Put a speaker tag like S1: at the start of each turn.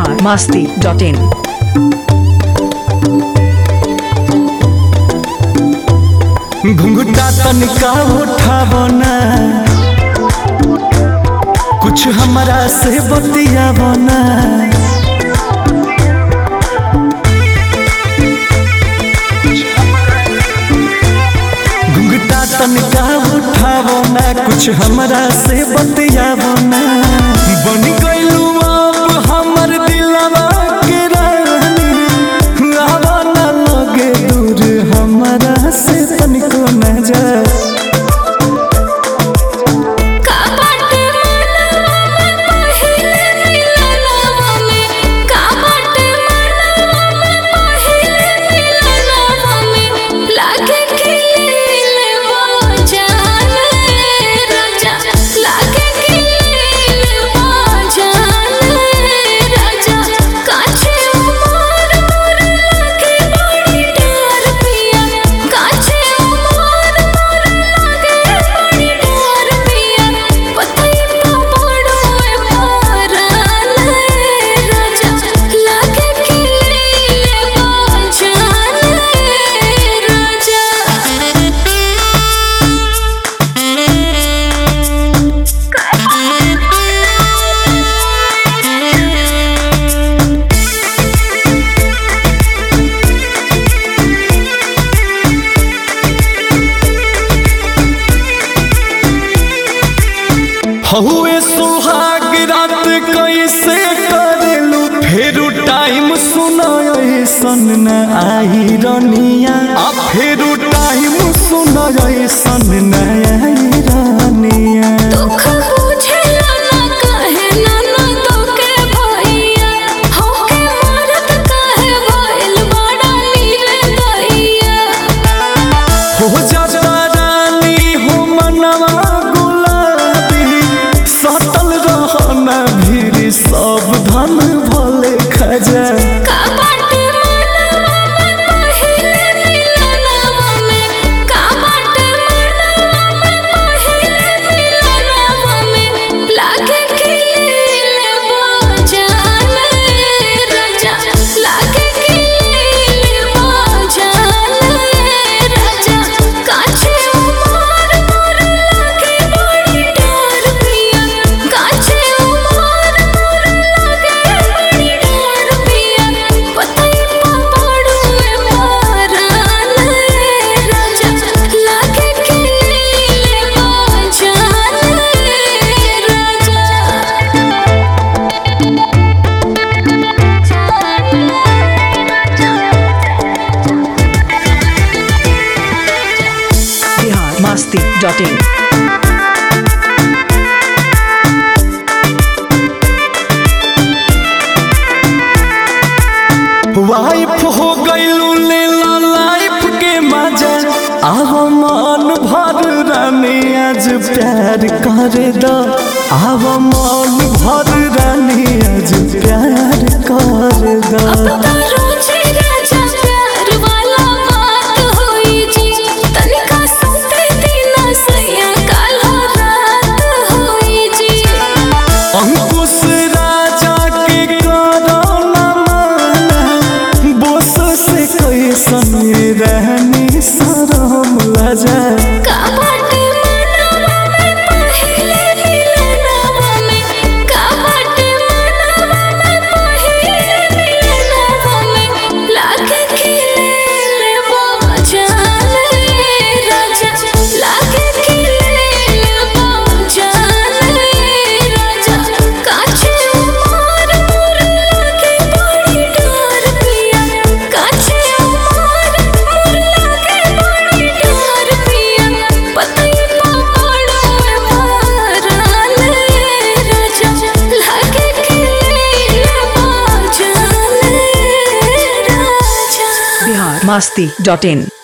S1: Bihar Masti dot इन
S2: घुंघटा तनिका उठावना कुछ हमरा से बतियावना घुंघटा तनिका उठावना कुछ हमरा से बतियावना बन गइलू आप हमर दिलवा के रानी आवा ना लगे दूर हमरा से तनिको न जा
S3: काबाट मनवा में पहिले मिलनवा में काबाट मनवा में पहिले मिलनवा में लागे खिले वो जान राजा लागे खिले वो जान राजा काछे उमर मोर लागे बड़ी डर पिया काछे उमर मोर लागे बड़ी डर पिया पतई पड़ो ए पारन राजा लागे खिले वो जान राजा
S2: हहुए सुहाग रात कैसे करेलू फेरू टाइम सुनाय सन न आई रनिया आ फेरू टाइम सुनाय सन न आई रनिया
S3: दुख बुझेला ना कहे ना ना तोके भैया होके मरत कहे भइल बड़ा नीरे दैया
S2: हो जाता रानी हो मनवा गुलाबी सतल रहना भीड़ सब धन भले खजा
S3: काबाट मनवा में पहिले मिलनवा में काबाट मनवा में पहिले मिलनवा में लागे खिले वो जान राजा लागे खिले वो जान राजा काछे उमर मोर लागे बड़ी डर पिया काछे उमर मोर लागे बड़ी डर पिया पतई पड़ो ए पारन राजा लागे खिले वो जान
S1: Bihar Masti dot in
S2: wife हो गईलू लेला लाइफ के मजा आव मन भर रानी आज प्यार कर दो आव मन भर रानी आज प्यार कर दो
S3: रोजे राजा प्यार वाला बात होई जी तनिका सुते दिना सैया काला रात होई जी
S2: अंकुश राजा के करो न माना बोस से कैसन रहनी शरम लजा
S3: काबाट मनवा में पहिले मिलनवा में काबाट मनवा में पहिले मिलनवा में लागे खिले वो जान राजा लागे खिले वो जान राजा काछे उमर मोर लागे बड़ी डर पिया काछे उमर मोर लागे बड़ी डर पिया पतई पड़ो ए पारन राजा लागे खिले वो जान राजा
S1: बिहार मास्ती डॉट इन